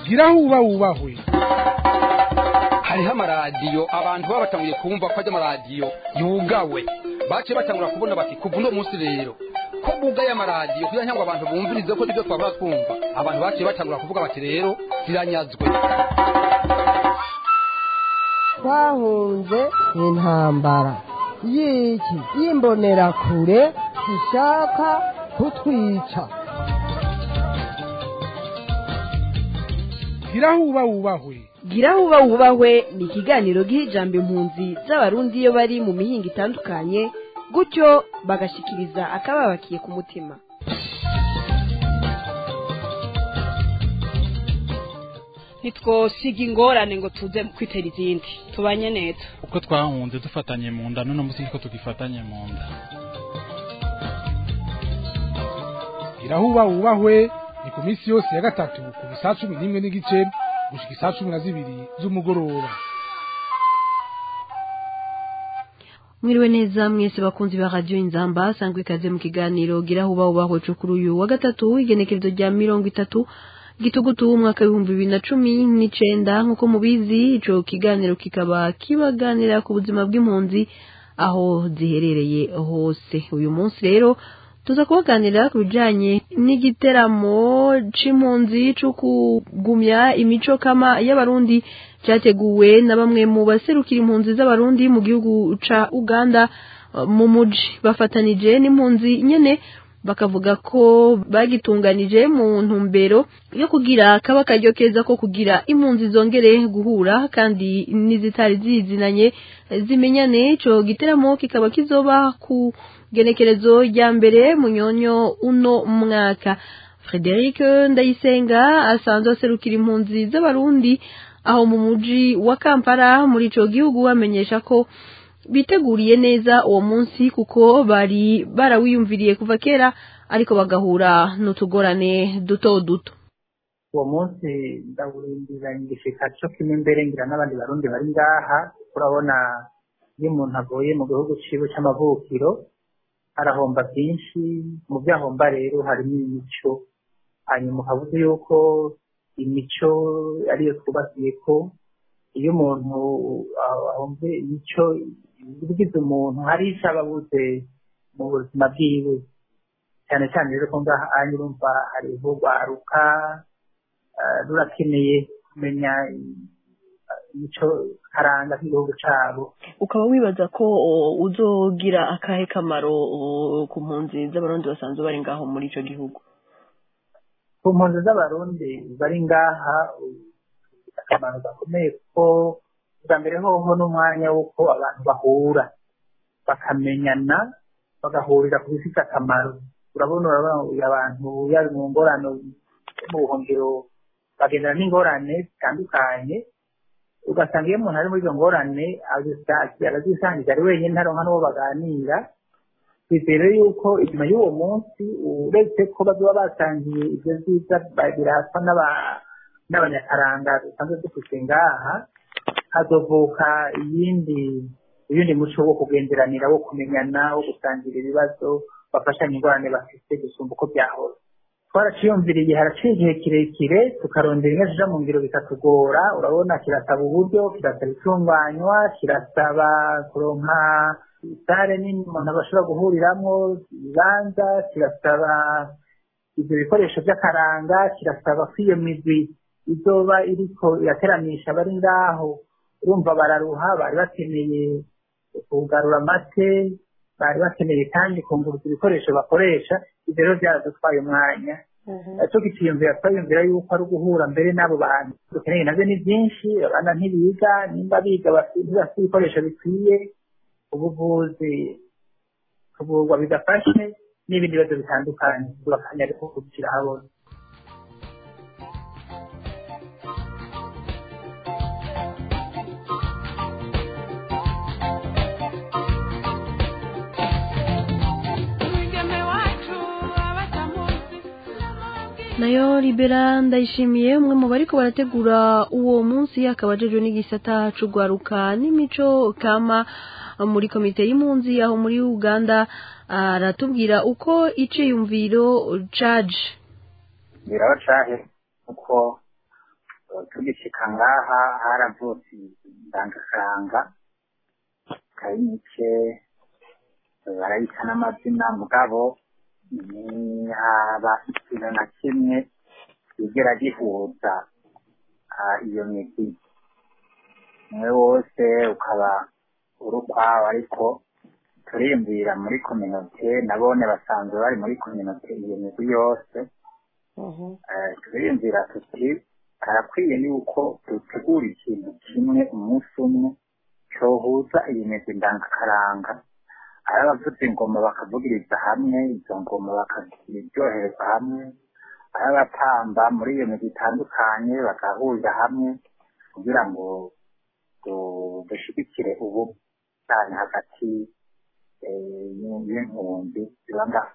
gira aho uba wubahwe hariho amaradiyo abantu baba batanguye kumva ko ajya amaradiyo yugawe baciye batangura kubona bati kuva uno munsi rero ko bugaye amaradiyo kugira ngo abantu bumvirize ko nibyo twabura twumva abantu baciye batangura kuvuga bati rero ziranyazwe twahunze intambara y'iki y'imbonerakure ishaka kutwica gira aho uba wubahwe gira aho uba wubahwe ni ikiganiro giha ijambo impunzi z'abarundi iyo bari mu mihinga itandukanye gutyo bagashikiriza akababakiye ku mutima ntitwosiga ingorane ngo tuze kwitera izindi tubanye neza uko twahunze dufatanye mu nda none munsi ko tugifatanye mu nda gira aho uba wubahwe ni ku minsi yose ya gatatu kuva isaa cumi n'imwe n'igice gushika isaa cumi na zibiri z'umugoroba mwiriwe neza mwese bakunzi ba radiyo inzamba sangwa ikaze mu kiganiro gira aho uba wubahwe cyo kuri uyu wa gatatu igenekerezo rya mirongo itatu gitugutu umwaka w'ibihumbi bibiri na cumi n'icenda nk'uko mubizi ico kiganiro kikaba kibaganira ku buzima bw'impunzi aho ziherereye hose uyu munsi rero tuza kubaganira ku bijanye n'igiteramo c'impunzi co kugumya imico kama y'abarundi cyateguwe na bamwe mu baserukira impunzi z'abarundi mu gihugu ca uganda mu muji bafatanije n'impunzi nyene bakavuga ko bagitunganije mu ntumbero yo kugira kaba akaryo keza ko kugira impunzi zongere guhura kandi n'izitari zizinanye zimenyane ico giteramo kikaba kizoba ku genekerezo rya mbere munyonyo uno mwaka Frederic Ndayisenga asanzwe aserukira impunzi z'abarundi aho mu muji wa Kampala muri ico gihugu bamenyesha ko biteguriye neza uwo munsi kuko bari barawiyumviriye kuva kera ariko bagahura n'utugorane duto duto uwo munsi ndawurindiranye igishika cyo kimwe mbere ngira n'abandi barundi bari ngaha urabona iyo umuntu avuye mu gihugu ciwe c'amavukiro arahomba byinshi mu byo ahomba rero harimo imico hanyuma ukavuze yuko imico ariyo twubakiye ko iyo umuntu ahombe imico ibigize umuntu hari icyo aba abuze mu buzima bwiwe cyane cyane rero ko ngaha anya urumva hariho rwaruka rurakeneye kumenya imico karanga k'igihugu cyabo ukaba wibaza ko uzogira akahe kamaro ku mpunzi z'abarundi basanzwe bari ngaho muri icyo gihugu ku mpunzi z'abarundi bari ngaha akamaro gakomeye kuko bwa mbere hoho n'umwanya w'uko abantu bahura bakamenyana bagahurira ku bifite akamaro urabona urabona abantu yaba mu ngorane mu buhungiro bagendana n'ingorane zitandukanye ugasanga iyo umuntu ari muri izo ngorane arazisangiza ari wenyine ntaronka n'uwo baganira twizere yuko inyuma y'uwo munsi uretse ko bazoba basangiye ibyo byiza biraswa n'abanyakaranga dusanzwe dufite ngaha hazovuka iyindi uyundi muco wo kugenderanira wo kumenyana wo gusangira ibibazo bafashanya ingorane bafite gusumba uko byahora twaraciyumviriye haraciye igihe kirekire tukarondera inka zija mu ngiro bikatugora urabona kirasaba uburyo kirasaba itunganywa kirasaba kuronka sare nini umuntu bashobora guhuriramwo ibibanza kirasaba ibyo bikoresho by'akaranga kirasaba ko iyo migwi izoba iriko irateramisha bari ngaho urumva bararuha bari bakeneye kugarura amate bari bakeneye kandi kunguruza ibikoresho bakoresha ibyo rero byaradutwaye umwanya cyo giciyumvira twayumvira yuko ari uguhura mbere n'abo bantu dukeneye nabyo ni byinshi abana ntibiga nimba biga bafite ibikoresho bikwiye ubuvuzi kuvurwa bidafashe n'ibindi bibazo bitandukanye tubakanya ariko kubishyira habona nayo libera ndayishimiye umwe mu bariko barategura uwo munsi akaba ajejwe n'igisata c'ugwaruka n'imico kama muri komite y'impunzi aho muri uganda aratubwira uko iciyumviro caje biraba cahe kuko tugishika ngaha haravutse indangakaranga kari mike barayita n'amazina mugabo ntihaba ikintu na kimwe kigera gihuza ah, iyo migwi umwe wose ukaba uri ukwawo ariko turiyumvira muri kominote nabone basanzwe bari muri kominote iyo migwi yose Eh, turiyumvira tuti harakwiye yuko dutegura ikintu kimwe umunsi umwe cohuza iyi migwi ndangakaranga ari abavuza ingoma bakavugiriza hamwe izo ngoma bakaziryohereza hamwe ari abatamba muri iyo migwi itandukanye bagahurira hamwe kugira ngo du- dushigikire ubutane hagati eh, y'impunzi ziba ngaha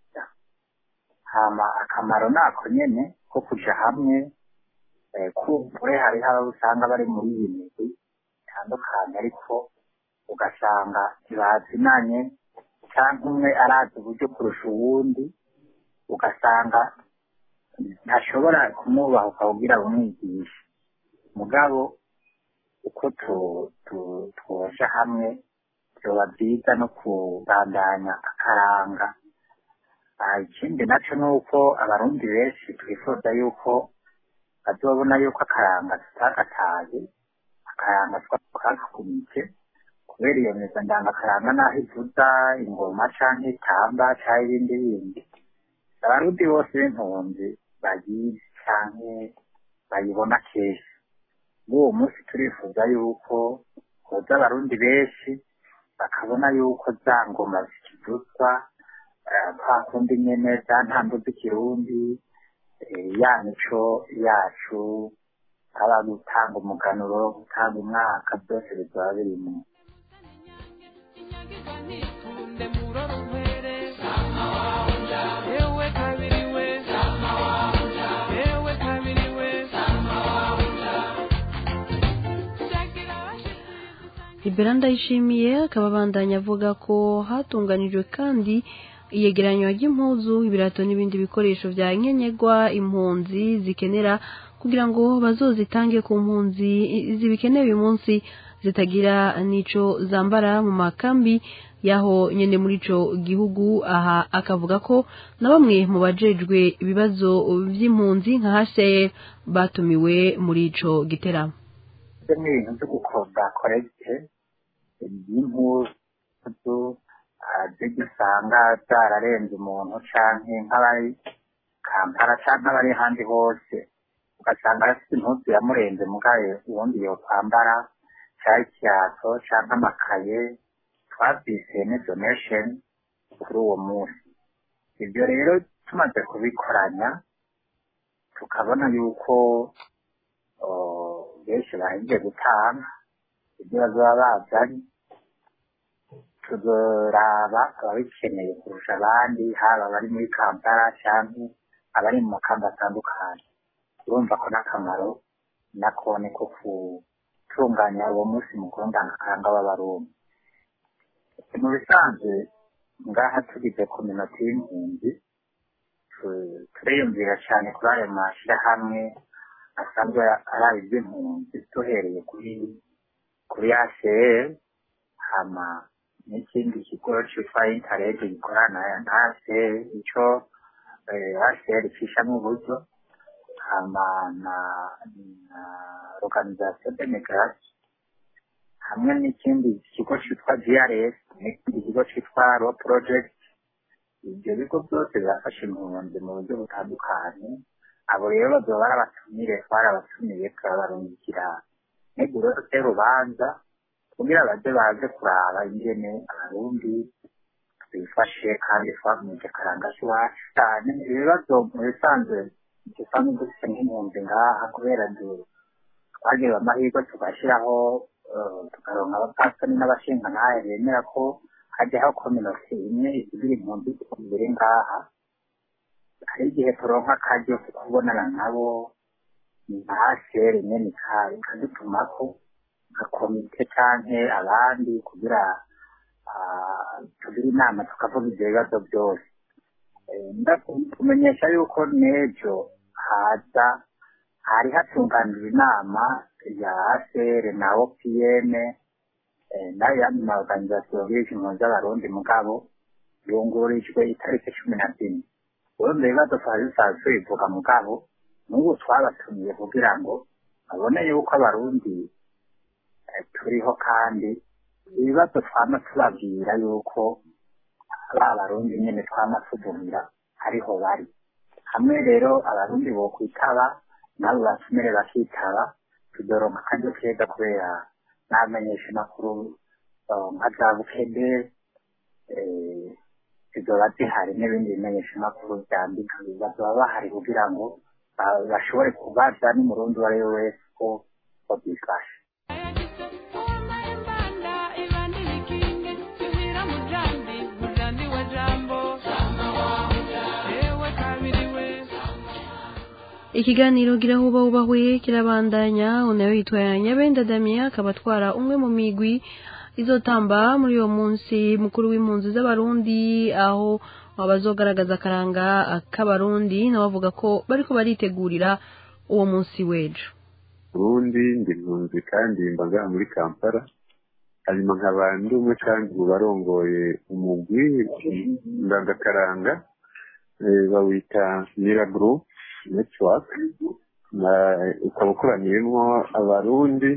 hama akamaro nako nyene ko kuja hamwe eh, kumbure hariho abo usanga bari muri iyi migwi itandukanye ariko ugasanga ntibazinanye canke umwe arazi uburyo kurusha uwundi ugasanga ntashobora kumwubahuka kugira bumwigishe mugabo uko tu- tu- twoja hamwe vyoba vyiza no kubandanya akaranga Ah, ikindi naco ni uko abarundi benshi twifuza yuko bazobona yuko akaranga tutagataye akaranga twakakumike kubera iyo meza ndangakaranga naho ivuza ingoma canke itamba canke ibindi bindi abarundi bose b'impunzi bayizi canke bayibona kenshi n'uwo munsi turifuza yuko hoza abarundi benshi bakabona yuko za ngoma zikivuzwa eh, kwa kundi nyene za ntambo z'ikirundi eh, ya mico yacu aba gutanga umuganuro gutanga umwaka byose bizaba birimo Libera ndayishimiye akaba abandanya avuga ko hatunganijwe kandi iyegeranywa ry'impuzu ibirato n'ibindi bikoresho bya nkenerwa impunzi zikenera kugira ngo bazozitange ku mpunzi zibikenewe uyu munsi zitagira n'ico zambara mu makambi yaho nyene muri ico gihugu aha akavuga ko na bamwe mu bajejwe ibibazo vy'impunzi nka HCR batumiwe muri ico giteramo ibyo ni ibintu byo gukoda koregite y'impuzu ah, zirya usanga zararenze umuntu canke nk'abari kampala canke abari ahandi hose ugasanga afite impuzu yamurenze mugaye ubundi yokwambara cari ikirato canke amakaye twavyise ni donation kuri uwo munsi ibyo rero tumaze kubikoranya tukabona yuko oh, benshi bahejeje gutanga ibyo bazoba bazanye tuzoraba ababikeneye kurusha abandi haba abari muri kampala canke abari mu makamba atandukanye urumva ko n'akamaro nako ni ko gutunganya uwo munsi mukuru ndangakaranga w'abarundi mu bisanzwe ngaha tugize kominoti y'impunzi tu- turiyumvira cyane kuri ayo mashyirahamwe asanzwe ari iby'impunzi duhereye kuri kuri ACR hama n'ikindi kigo cyitwa Interreg gikorana na ACR ico eh, ACR cishamwo uburyo hama na na organisation de migration hamwe n'ikindi kigo cyitwa GRS n'ikindi kigo cyitwa Ro Project ibyo bigo byose birafasha impunzi mu buryo butandukanye abo rero bazoba barabatumire twarabatumiye turabarungikira neguro y'urubanza kugira baze baze kuraba ingene abarundi twifashe kandi twagumije akaranga k'iwacu cyane ibibazo mu bisanzwe dusanzwe dufite nk'impunzi ngaha kubera du- twagize amahirwe tugashyiraho eh, tukaronka abapasitani n'abashingantahe bemera ko hajyaho kominoti imwe igira impunzi ziri ngaha hari igihe turonka akaryo ko kubonana nabo ntashere nyene ikaye ikadutumako nka komite canke abandi kugira ah, tugire inama tukavuga ivyo bibazo byose Eh, ndakumenyesha yuko n'ejo haza hari hatunganijwe inama ya ACR na OPM eh, nayo yandi ma organisation y'impunzi z'abarundi mugabo yungurijwe itariki cumi na zine urumva ibibazo twari dusanzwe bivuga mugabo n'ubu twabatumiye kugira ngo babone yuko abarundi eh, turiho kandi ibibazo twama tubabwira yuko ba barundi nyene twama tuvumira hariho bari hamwe rero abarundi bokwitaba nabo batumire bakitaba tudoronka akaryo keza kubera n'amenyesha makuru nka za bukede eh, zizoba zihari n'ibindi bimenyeshamakuru byandika bazoba bahari kugira ngo ba- bashobore kubaza n'umurundi uwo ari we wese ko ko byifashe ikiganiro girahuba hubahuye kirabandanya unayo yitwa nyabenda damien akaba atwara umwe mu migwi izotamba muri uwo munsi mukuru w'impunzi z'abarundi aho abazogaragaza akaranga k'abarundi nabo bavuga ko bariko baritegurira uwo munsi w'ejo ubundi ndi impunzi kandi mba ngaha muri kampala hanyuma nkaba ndi umwe kandi mu barongoye umugwi ndangakaranga eh, bawita mira group network Na- ukaba ukoraniyemo abarundi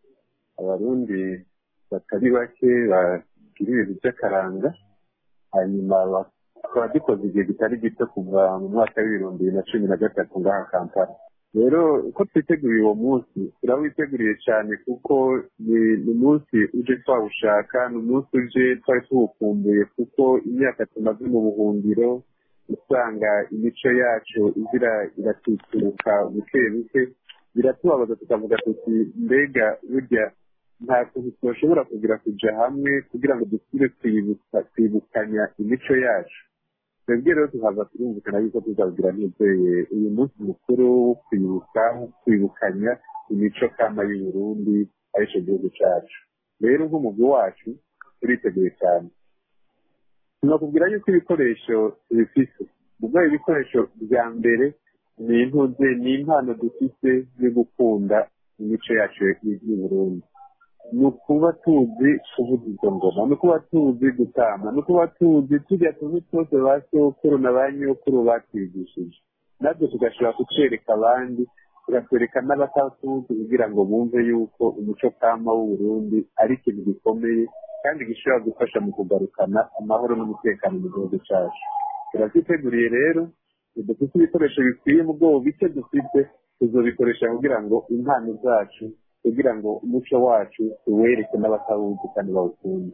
abarundi batari bake bagira ibintu by'akaranga hanyuma ba- tukaba dukoze igihe kitari gito kuva mu mwaka w'ibihumbi bibiri na cumi na gatatu ngaha kampala rero uko twiteguriye uwo munsi turawiteguriye cyane kuko ni ni umunsi uje twawushaka ni umunsi uje twari tuwukumbuye kuko imyaka tumaze mu buhungiro usanga imico yacu izira iratituruka buke buke biratubabaza tukavuga tuti mbega burya nta kuntu twashobora kugira kuja hamwe kugira ngo dusubire kwibuka kwibukanya imico yacu twebwe rero tuhava turumvikana yuko tuzabwira nizeye uyu munsi mukuru wo kwibuka wo kwibukanya imico kama y'uburundi arico gihugu cacu rero nk'umugwi wacu turiteguye cyane tunakubwira yuko ibikoresho tubifise ubwo ibikoresho bya mbere ni intuze ni impano dufise yo gukunda imico yacu y'uburundi ni ukuba tuzi kuvuza izo ngoma ni ukuba tuzi gutama ni ukuba tuzi tujya tuntu twose ba sokuru na ba nyokuru batwigishije natwe tugashobora kutwereka abandi tugatwereka n'abatatuzi kugira ngo bumve yuko umuco kama w'uburundi ari ikintu gikomeye kandi gishobora gufasha mu kugarukana amahoro n'umutekano mu gihugu cyacu turavyiteguriye rero dufite ibikoresho bikwiye mu bwoko bike dufite tuzobikoresha kugira ngo impano zacu kugira ngo umuco wacu tuwereke n'abatawuzi kandi bawukunde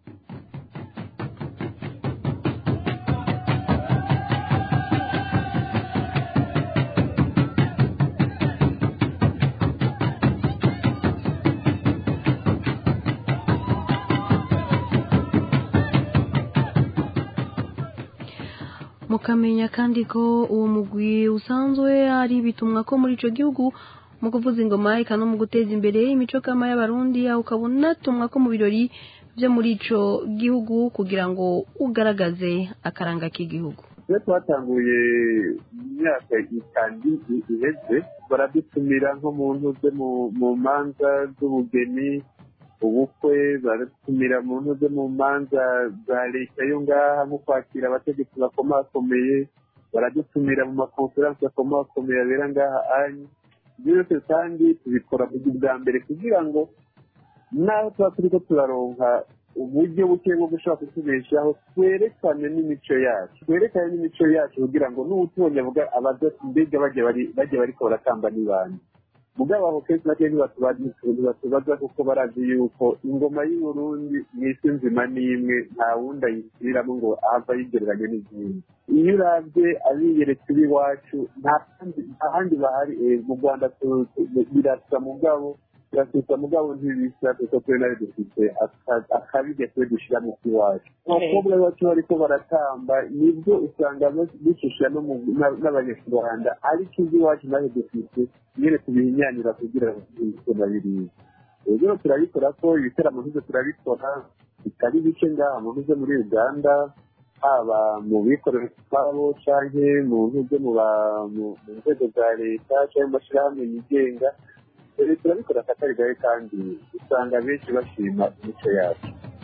mukamenya kandi ko uwo mugwi usanzwe ari bitumwa ko muri ico gihugu mu kuvuza ingoma eka no mu guteza imbere imico kama y'abarundi aho ukaba unatumwa ko mu birori byo muri ico gihugu kugira ngo ugaragaze akaranga k'igihugu iyo twatanguye mu myaka itanu iheze baradutumira nko mu ntuze mu manza z'ubugeni ubukwe baradutumira mu ntuze mu manza za leta yo ngaha nko kwakira abategetsi bakomakomeye baradutumira mu makonferansi akomakomeye abera ngaha anyi ibyo byose kandi tubikora bwa mbere kugira ngo naho tuba turiko turaronka uburyo buke bwo gushobora kutubeshaho twerekane n'imico yacu twerekane n'imico yacu kugira ngo n'uwutubonye avuga abaza mbega bajya bariko baratamba n'ibandi mugabo aho kenshi na kenshi ntibatubaza kuko barazi yuko ingoma y'uburundi mu isi nzima n'imwe nta wundi ayisubiriramo ngo ahava yigereranya n'izindi iyo urabye abiyeretse b'iwacu nta handi bahari mu rwanda birasa mugabo birasusa mugabo ntibisa kuko twe nawe dufite akabirya twe dushyira mu k'iwacu abakobwa bacu bariko baratamba nibwo usanga bishusha n'abanyarwanda ariko iby'iwacu nawe dufite nyine tubihinyanira kugira ngo tubikora biriya rero turabikora ko ibiteramo nk'ibyo turabikora bitari bike ngaha mu ntuze muri uganda haba mu bikorera utwabo cyangwa mu ntuge mu nzego za leta cyangwa mu mashyirahamwe yigenga leta irabikora akatari gahe kandi usanga benshi bashima imico yacu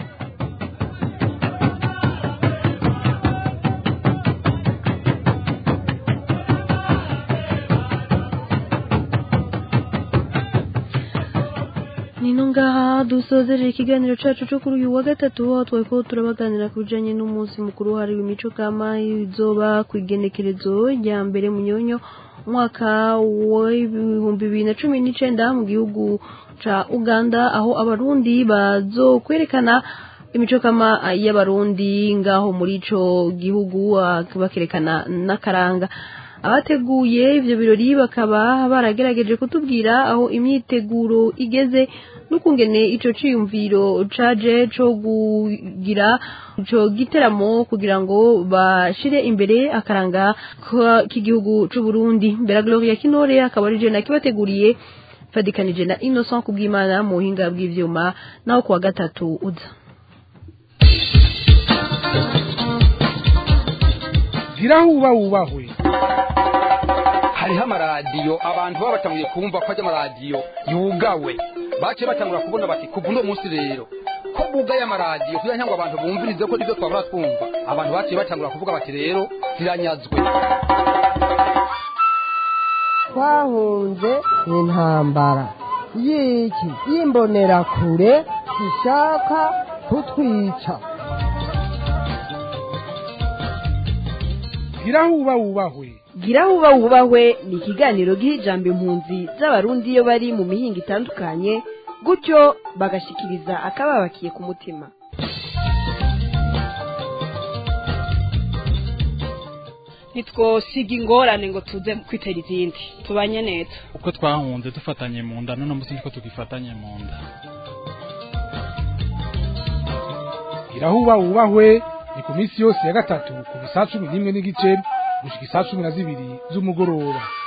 nino ngaha dusozereje ikiganiro cyacu cyo kuri uyu wa gatatu aho twari ko turabaganira ku bijyanye n'umunsi mukuru wahariwe imico kama izoba ku igenekerezo rya mbere munyonyo umwaka w'ibihumbi bibiri na cumi n'icyenda mu gihugu cya uganda aho abarundi bazokwerekana imico kama y'abarundi ngaho muri icyo gihugu bakerekana n'akaranga abateguye ibyo birori bakaba baragerageje kutubwira aho imyiteguro igeze n'ukungene icyo cyiyumviro caje cyo kugira icyo giteramo kugira ngo bashire imbere akaranga k'igihugu cy'u Burundi mbere Gloria Kinore akaba ari je nakibateguriye fadikanije na Innocent kubw'Imana mu buhinga bw'ivyuma naho kuwa gatatu uza girahuba wubahwe hariho amaradiyo abantu baba batanguye kumva ko ajya amaradiyo yugawe baciye batangura kubona bati kuva uno munsi rero ko bugaye amaradiyo kugira ngo abantu bumvirize ko nibyo twabura twumva abantu baciye batangura kuvuga bati rero ziranyazwe twahunze intambara y'iki y'imbonerakure ishaka kutwica girahuba wubahwe gira wuba wubahwe ni ikiganiro giha ijambo impunzi z'abarundi iyo bari mu mihinga itandukanye gutyo bagashikiriza akababakiye ku mutima ntitwosiga ingorane ngo tuze kwitera izindi tubanye neza uko twahunze dufatanye mu nda none munsi niko tugifatanye mu nda girahuba wubahwe ni ku minsi yose ya gatatu ku saa cumi n'imwe n'igice gushika isaa cumi na zibiri z'umugoroba